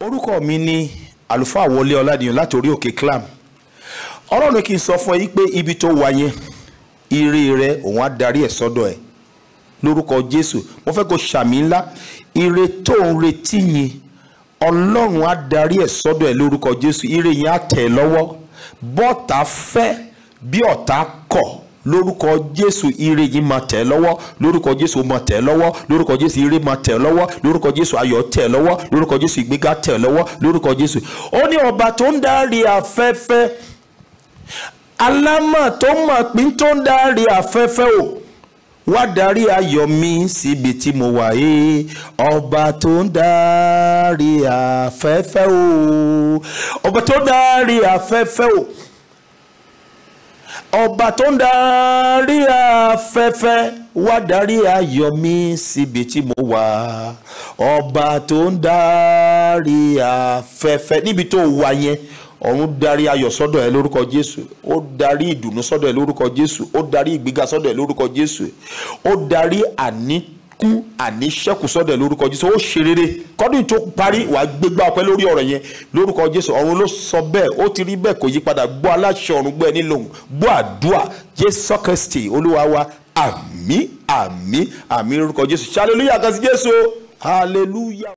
orúkọ mi ni àlùfáà wọlé ọládìyàn láti orí òkè clam ọlọ́run kì í sọ fún ẹ yí pé ibi tó wà yẹn ire rẹ òun á darí ẹ sọ́dọ̀ ẹ lórúkọ jésù mo fẹ́ kó ṣàmì ńlá ire tó ń retí yẹn ọlọ́run á darí ẹ sọ́dọ̀ ẹ lórúkọ jésù ire yẹn á tẹ̀ ẹ́ lọ́wọ́ bọ́ọ̀tà fẹ́ bí ọ̀tá kọ̀ lórúkọ jésù ire yìí máa tẹ̀ ẹ́ lọ́wọ́ lórúkọ jésù ó máa tẹ̀ ẹ́ lọ́wọ́ lórúkọ jésù ire máa tẹ̀ ẹ́ lọ́wọ́ lórúkọ jésù ayọ̀ tẹ̀ ẹ́ lọ́wọ́ lórúkọ jésù ìgbéga tẹ̀ ẹ́ lọ́wọ́ lórúkọ jésù ó ní ọba tó ń darí afẹ́fẹ́ alámọ̀ tó mọ̀ pín tó ń darí afẹ́fẹ́ o wá darí ayọ̀ mi síbi tí mo wà yìí ọba tó ń darí afẹ́fẹ́ o ọba tó ń darí afẹ́fẹ́ o ọba tó ń darí afẹ́fẹ́ wá darí ayọ̀ mi síbi tí mo wà ọba tó ń darí afẹ́fẹ́ níbi tó wà yẹn ọ̀run darí ayọ̀ sọ́dọ̀ ẹ lórúkọ jésù ó darí ìdùnnú sọ́dọ̀ ẹ lórúkọ jésù ó darí ìgbéga sọ́dọ̀ ẹ lórúkọ jésù ó darí àníkún àníṣẹ́kù sọ́dọ̀ ẹ lórúkọ jésù ó ṣe rere kọ́dún tó parí wàá gbégbá ọpẹ́ lórí ọ̀rọ̀ yẹn lórúkọ jésù ọ̀run ló sọ bẹ́ẹ̀ ó ti rí bẹ́ẹ̀ kò yí padà gbọ́ aláṣẹ ọ̀run gbọ́ ẹ nílòhùn gbọ́ àdúà jésù kristi olúwa wa àmín àmín àmín lórúkọ jésù hallelujah kan sí jésù hallelujah.